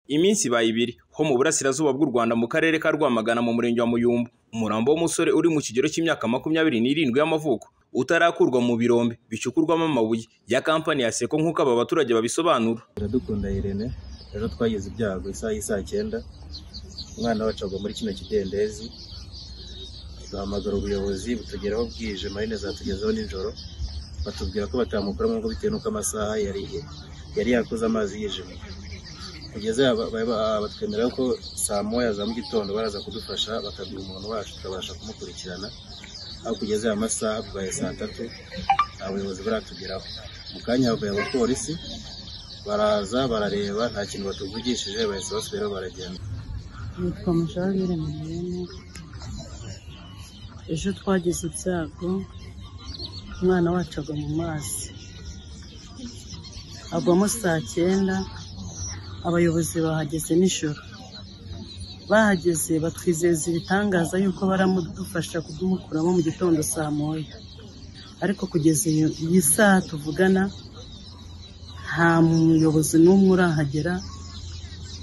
Iminsi ibaye ibiri ho mu burasirazuba bw'u Rwanda mu karere ka Rwamagana mu murenge wa Muyumbu, umurambo w'umusore uri mu kigero cy'imyaka makumyabiri n'irindwi y'amavuko utarakurwa mu birombe bicukurwamo amabuye ya kampani ya Seko nk'uko aba baturage babisobanura. Iradukunda Irene rero twagize ibyago isaha y'isaa cyenda umwana wacu agwa muri kino kidendezi duhamagara ubuyobozi butugeraho bwije marine zatugezaho nijoro batubwira ko batamukuramo ngo bitewe n'uko amasaha yari yari yakoze amazi yijimye kugeza aha ba- ba- batwemerera ko saa moya za mu gitondo baraza kudufasha bakaduha umuntu wacu tukabasha kumukurikirana aho kugeza aya masaha bibaye saa tatu nta buyobozi buratugeraho mu kanya havuye abapolisi baraza barareba nta kintu batuvugishije bahise basubiraho baragenda nitwa musharire Madeleine ejo twagize ibyago umwana wacu agwa mu mazi agwamo saa cyenda abayobozi bahageze nijoro bahageze batwizeza ibitangaza yuko baramudufasha kudumukuramo mu gitondo saa moya ariko kugeza iyo iyi saha tuvugana nta muyobozi n'umwe urahagera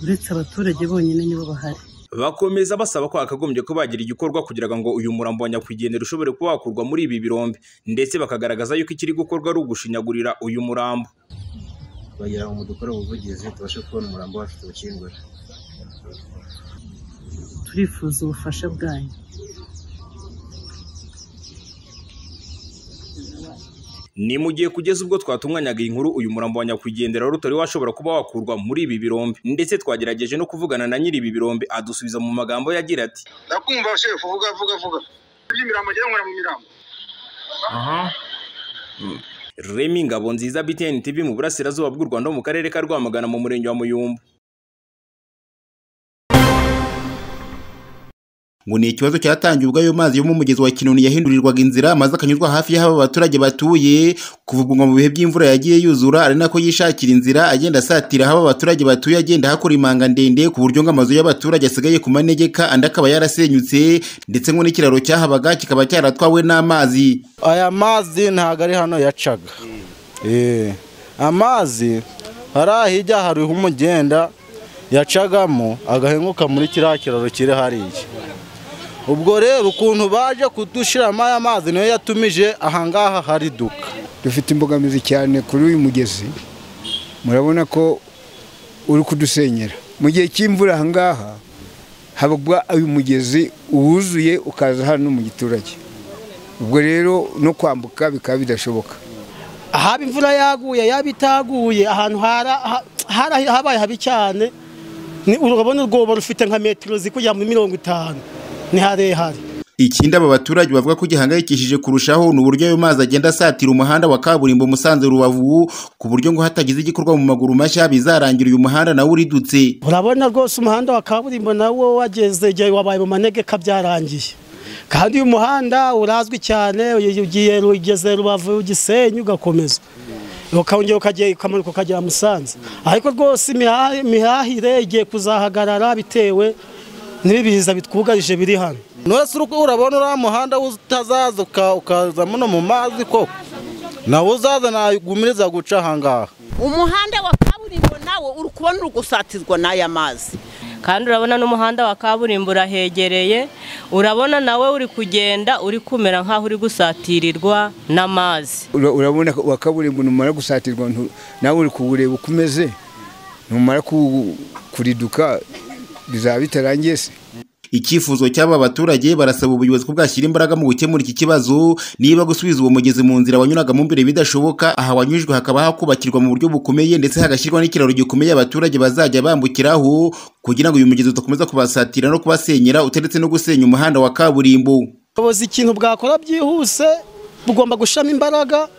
uretse abaturage bonyine nibo bahari Bakomeza basaba ko hakagombye ko bagira igikorwa kugira ngo uyu murambo wa nyakwigendera ushobore kuba wakurwa muri ibi birombe ndetse bakagaragaza yuko ikiri gukorwa ari ugushinyagurira uyu murambo. bagira ngo dukore ubuvugizi tubashe kubona umurambo wacu tuwukingure turifuza ubufasha bwanyu Ni mu gihe kugeza ubwo twatunganyaga iyi nkuru uyu murambo wa nyakwigendera wari utari washobora kuba wakurwa muri ibi birombe ndetse twagerageje no kuvugana na nyiri ibi birombe adusubiza mu magambo yagira ati ndakumva shefu vuga vuga vuga iby'imirambo njyewe nkora mu mirambo Remy Ngabonziza BTN TV mu burasirazuba bw'u Rwanda ho mu karere ka Rwamagana mu murenge wa Muyumbu. ngo ni ikibazo cyatangiye ubwo ayo mazi yo mu mugezi wa Kinoni yahindurirwaga inzira amaze akanyuzwa hafi y'aho abaturage batuye kuva ubwo ngo mu bihe by'imvura yagiye yuzura ari nako yishakira inzira agenda asatira aho abaturage batuye agenda hakora imanga ndende ku buryo ngo amazu y'abaturage asigaye ku manegeka andi akaba yarasenyutse ndetse ngo n'ikiraro cyahabaga kikaba cyaratwawe n'amazi aya mazi ntabwo ari hano yacaga Eh, amazi hariya hirya hariho umugenda yacagamo agahenguka muri kiriya kiraro kiri hariya ubwo rero ukuntu baje kudushiramo aya mazi niyo yatumije ahangaha hari duka dufite imbogamizi cyane kuri uyu mugezi murabona ko uri kudusenyera mu gihe cy'imvura aha ngaha haba uyu mugezi uwuzuye ukaza hano mu giturage ubwo rero no kwambuka bikaba bidashoboka ahaba imvura yaguye yaba itaguye ahantu hara- ha- hara- habaye habi cyane ni urabona urwobo rufite nka metero zikujya muri mirongo itanu ni harehare Ikindi aba baturage bavuga ko gihangayikishije kurushaho ni uburyo ayo mazi agenda asatira umuhanda wa kaburimbo Musanze Rubavu ku buryo ngo hatagize igikorwa mu maguru mashya bizarangira uyu muhanda nawe uridutse urabona rwose umuhanda wa kaburimbo nawo wageze igihe wabaye mu manegeka byarangiye kandi uyu muhanda urazwi cyane uyu ugiye ugeze rubavu gisenyi ugakomeza ukongera ukagera ukamanuka ukagera musanze ariko rwose imiha- imihahire igiye kuzahagarara bitewe n'ibiza bitwugarije biri hano nose uri- urabona uriya muhanda utazaza uka- ukaza muno mu mazi koko nawe uzaza nagumiriza guca ahangaha umuhanda wa kaburimbo nawo uri kubona uri gusatizwa n'aya mazi kandi urabona n'umuhanda wa kaburimbo urahegereye urabona nawe uri kugenda uri kumera nk'aho uri gusatirirwa n'amazi Ura- urabona ko wa kaburimbo numara gusatirwa ntu- nawe uri kuwureba uko umeze numara ku- kuriduka bizaba bitarangiye se Icyifuzo cy'aba baturage barasaba ubuyobozi ko bwashyira imbaraga mu gukemura iki kibazo niba gusubiza uwo mugezi mu nzira wanyuragamo imbere bidashoboka aha wanyujwe hakaba hakubakirwa mu buryo bukomeye ndetse hagashyirwa n'ikiraro gikomeye abaturage bazajya bambukiraho kugira ngo uyu mugezi udakomeza kubasatira no kubasenyera utaretse no gusenya umuhanda wa kaburimbo ubuyobozi ikintu bwakora byihuse bugomba gushiramo imbaraga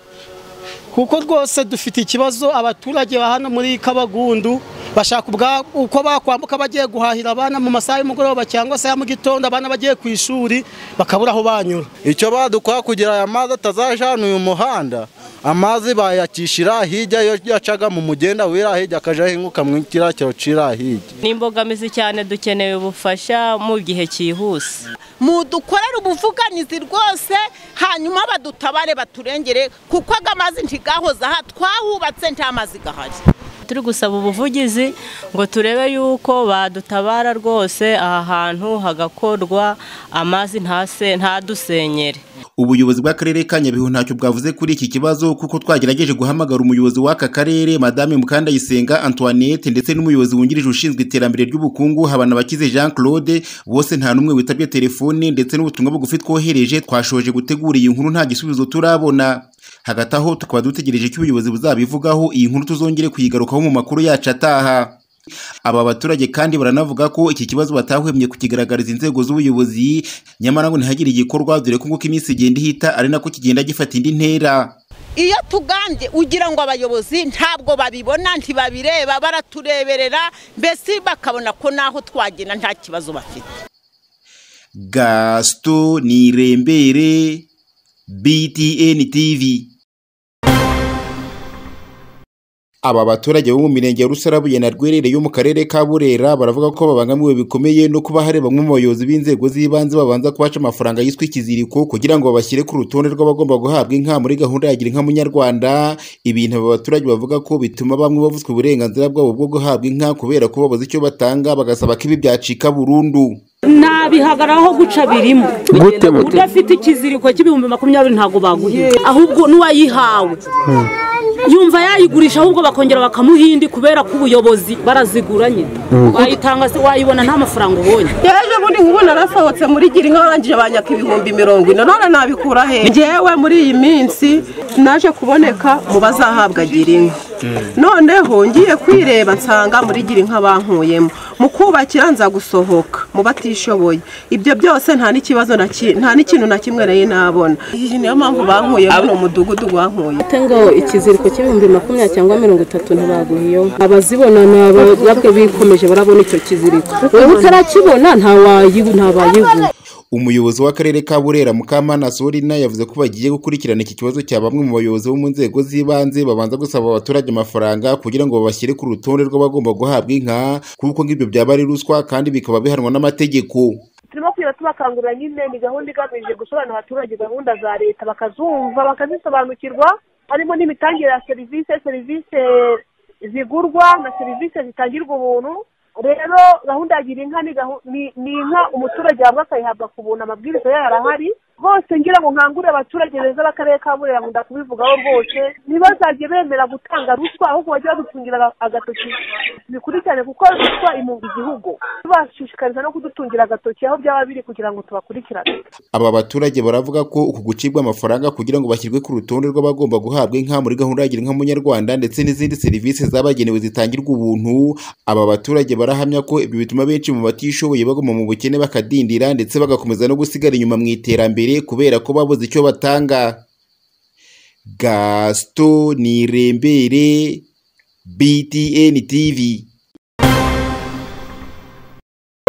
kuko rwose dufite ikibazo abaturage ba hano muri kabagundu bashaka ubwa- uko bakwambuka bagiye guhahira abana mu masaha y'umugoroba cyangwa se ya mu gitondo abana bagiye ku ishuri bakabura aho banyura icyo badukora kugira aya mazi atazaja hano uyu muhanda amazi bayakishira hirya iyo yacaga mu mugenda wira hirya akaja ahinguka mu kirakiro cira hirya ni imbogamizi cyane dukeneye ubufasha mu gihe cyihuse mudukorere ubuvuganizi rwose hanyuma badutabare baturengere kuko aga mazi ntigahoze aha twahubatse nta mazi gahari turi gusaba ubuvugizi ngo turebe yuko badutabara rwose aha hantu hagakorwa amazi ntase ntadusenyere ubuyobozi bw'akarere ka nyabihu ntacyo bwavuze kuri iki kibazo kuko twagerageje guhamagara umuyobozi w'aka karere madame mukandayisenga antoinette ndetse n'umuyobozi wungirije ushinzwe iterambere ry'ubukungu habanabakize jean claude bose nta n'umwe witabye telefone ndetse n'ubutumwa bugufi twohereje twashoje gutegura iyi nkuru nta gisubizo turabona hagati aho tukaba dutegereje ko ubuyobozi buzabivugaho iyi nkuru tuzongere kuyigarukaho mu makuru yacu ataha aba baturage kandi baranavuga ko iki kibazo batahwemye kukigaragariza inzego z'ubuyobozi nyamara ngo ntihagire igikorwa dore ko nguko iminsi igenda ihita ari nako kigenda gifata indi ntera iyo tugambye ugira ngo abayobozi ntabwo babibona ntibabireba baratureberera mbese bakabona ko naho twagenda nta kibazo bafite gasito nirembere btn tv aba baturage bo mu mirenge ya rusarabuye na rwerere yo mu karere ka burera baravuga ko babangamiwe bikomeye no kuba hari bamwe mu bayobozi b'inzego z'ibanze babanza kubaca amafaranga yiswe ikiziriko kugira ngo babashyire ku rutonde rw'abagomba guhabwa inka muri gahunda ya gira inka munyarwanda ibintu aba baturage bavuga ko bituma bamwe bavutswa uburenganzira bwabo bwo guhabwa inka kubera ko babuze icyo batanga bagasaba ko ibi byacika burundu nabihagaraho guca birimo udafite ikiziriko cy'ibihumbi makumyabiri ntabwo baguhiye ahubwo n'uwayihawe yumva yayigurisha ahubwo bakongera bakamuha indi kubera ko ubuyobozi baraziguranye wayitanga se wayibona nta mafaranga ubonye ejo bundi nk'ubu narasohotse muri gira inka barangije banyaka ibihumbi mirongo ine none nabikura hehe ngewe muri iyi minsi naje kuboneka mu bazahabwa gira inka noneho ngiye kwireba nsanga muri gira inka bankuyemo mu kubakira nza gusohoka mu batishoboye ibyo byose nta n'ikibazo na ki- nta n'ikintu na kimwe nari nabona iyi niyo mpamvu bankuyemo ni umudugudu wankuye ate ngo ikiziriko cy'ibihumbi makumyabiri cyangwa mirongo itatu ntibaguhiyeho abazibona ni ababwe bikomeje barabona icyo kiziriko wowe utarakibona nta wayi- nta bayigura umuyobozi w'akarere ka burera mukamana sorina yavuze ko bagiye gukurikirana iki kibazo cya bamwe mu bayobozi bo mu nzego z'ibanze babanza gusaba abaturage amafaranga kugira ngo babashyire ku rutonde rw'abagomba guhabwa inka kuko ngibyo byaba ari ruswa kandi bikaba bihanwa n'amategeko turimo kugenda tubakangurira nyine ni gahunda igamije gusobanurira abaturage gahunda za leta bakazumva bakazisobanukirwa harimo n'imitangire ya serivisi serivisi zigurwa na serivisi zitangirwa ubuntu rero gahunda ya gira inka ni gahu- ni- ni inka umuturage yahabwa akayihabwa ku buntu amabwiriza yayo arahari rwose ngira ngo nkangure abaturage beza b'akarere ka burera nkunda kubivugaho rwose ntibazajye bemera gutanga ruswa ahubwo bajye badutungira aga- agatoki bikurikirane kuko ruswa imunga igihugu tubashishikariza no kudutungira agatoki aho byaba biri kugira ngo tubakurikirane aba baturage baravuga ko uku gucibwa amafaranga kugira ngo bashyirwe ku rutonde rw'abagomba guhabwa inka muri gahunda ya gira inka munyarwanda ndetse n'izindi serivisi zabagenewe zitangirwa ubuntu aba baturage barahamya ko ibyo bituma benshi mu batishoboye baguma mu bukene bakadindira ndetse bagakomeza no gusigara inyuma mu iterambere kubera ko babuze icyo batanga gasito nirembere btn tv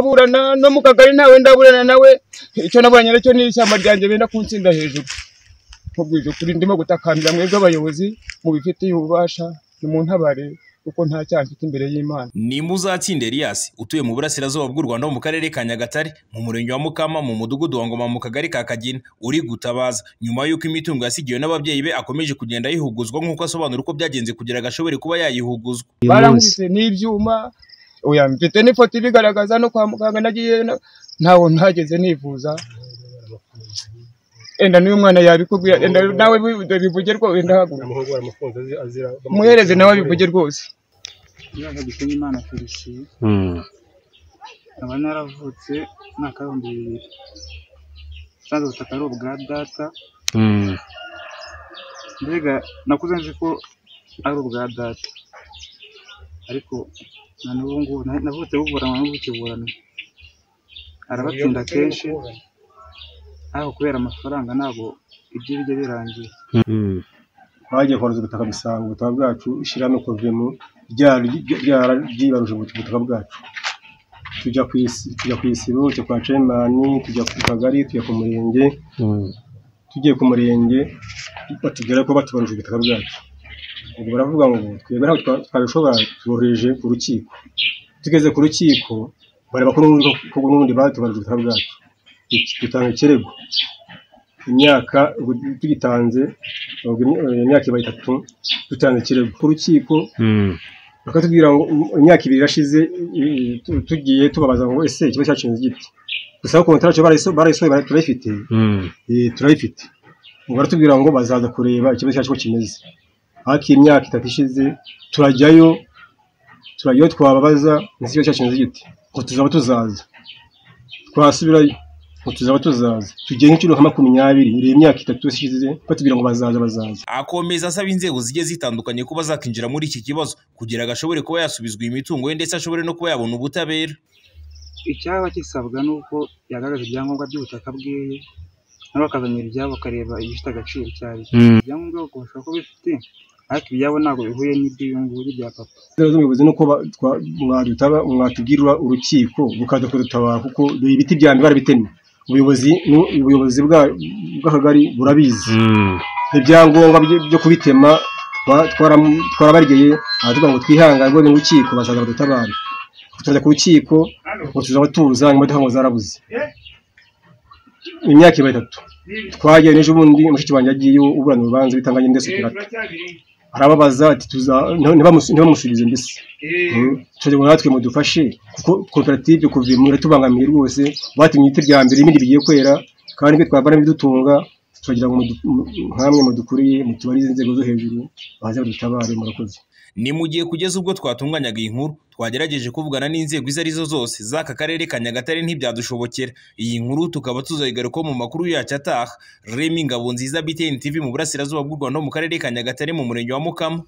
ndaburana no mu kagari nawe ndaburana nawe icyo nabonye nacyo ni ishyamba ryanjye benda kunsinda hejuru nkubwije ukuri ndimo gutakambira mwebwe abayobozi mubifitiye ububasha nimuntabare kuko nta cyaha mfite imbere y'imana ni muzatsinda Elias utuye mu burasirazuba bw'u Rwanda ho mu karere ka Nyagatare mu murenge wa Mukama mu mudugudu wa Ngoma mu kagari ka Kagina uri gutabaza nyuma y'uko imitungo yasigiwe n'ababyeyi be akomeje kugenda yihuguzwa nk'uko asobanura uko byagenze kugira agashobore kuba yayihuguzwa barankubise n'ibyuma oya mfite n'ifoto ibigaragaza no kwa muganga nagiye na- ntaho ntageze nivuza enda n'uyu mwana yabikubwira enda nawe bi- bivuge rwose enda haguruka muhereze nawe abivuge rwose ikibazo gitinya imana turishyuye nkaba naravutse mwaka w'ibihumbi bibiri usanzwe ubutaka ari ubwa data mbega nakuze nzi ko ari ubwa data ariko na n'ubu ngubu na- navutse buburanwa n'ubukiburanwa arabatsinda kenshi ariko kubera amafaranga ntabwo ibyo bijya birangira bagiye koroza ubutaka bisanga ubutaka bwacu ishyirahamwe kovemo ryararyibaruje ubutaka bwacu tujya ku isi- tujya ku isibo tujya kwa cemani tujya ku kagari tujya ku murenge tugiye ku murenge batubwira ko batubaruje ubutaka bwacu ubwo baravuga ngo twebwe ntabwo twa- twabishobora tubohereje ku rukiko tugeze ku rukiko bareba ko n'ubundi ko n'ubundi batubaruje ubutaka bwacu dutanga ikirego imyaka ubwo tugitanze ntabwo imyaka iba itatu dutanze ikirego ku rukiko bakatubwira ngo imyaka ibiri irashize eh, tu- tugiye tubabaza ngo ese ikibazo cyacu giti gusa kontara cyo barayiso barayisohoye bara- turayifite Eh, turayifite ngo baratubwira ngo bazaza kureba ikibazo cyacu ko kimeze ariko imyaka itatu ishize turajyayo turajyayo twababaza ese ikibazo cyacu kimeze giti ngo tuzaba tuzaza twasubirayo ngo tuzaba tuzaza tugiye nk'inshuro nka makumyabiri ireba imyaka itatu ishize batubwira ngo bazaza bazaza akomeza asaba inzego zigiye zitandukanye kuba zakinjira muri iki kibazo kugira ngo ashobore kuba yasubizwa imitungo ye ndetse ashobore no kuba yabona ubutabera icyaba gisabwa ni uko yagaragaza ibyangombwa by'ubutaka bwiwe nabo bakazanira ibyabo bakareba ibifite agaciro cyari Mm. ibyangombwa ubwo bashobora ko bifite ariko ibyabo ntabwo bihuye n'iby'uyu nguyu bya papa inzego z'ubuyobozi ni uko ba- twa- mwadutaba mwatubwirira urukiko rukaza kudutabara kuko dore ibiti bya mbere barabitemye ubuyobozi nu- ubuyobozi bwa- bw'akagari burabizi ibyangombwa byo- byo kubitema twa- twaram- twarabarigeye aratubwira ngo twihangane rwego n'urukiko bazaza badutabare tujya ku rukiko ngo tuzaba tuza imodoka ngo zarabuze imyaka iba itatu twagiye n'ejo bundi mushiki wanjye agiye uburana urubanza bitanganye ndetse turata arababaza ati tuza ntibamusu- ntibamusubize mbese Mm. turagira ngo natwe mudufashe kuko koperative kuva inyuma iratubangamiye rwose batumye ibiti bya mbere ibindi bigiye kwera kandi ibyo twavanamo ibidutunga turagira ngo mudu- mu- nkamwe mudukuriye mutubarize inzego zo hejuru baze badutabare murakoze ni mu gihe kugeza ubwo twatunganyaga iyi nkuru twagerageje kuvugana n'inzego izo ari zo zose z'aka karere ka nyagatare ntibyadushobokera iyi nkuru tukaba tuzayigarukaho mu makuru yacyo ataha remi ngabo nziza btn tv mu burasirazuba bw'u rwanda ho mu karere ka nyagatare mu murenge wa mukama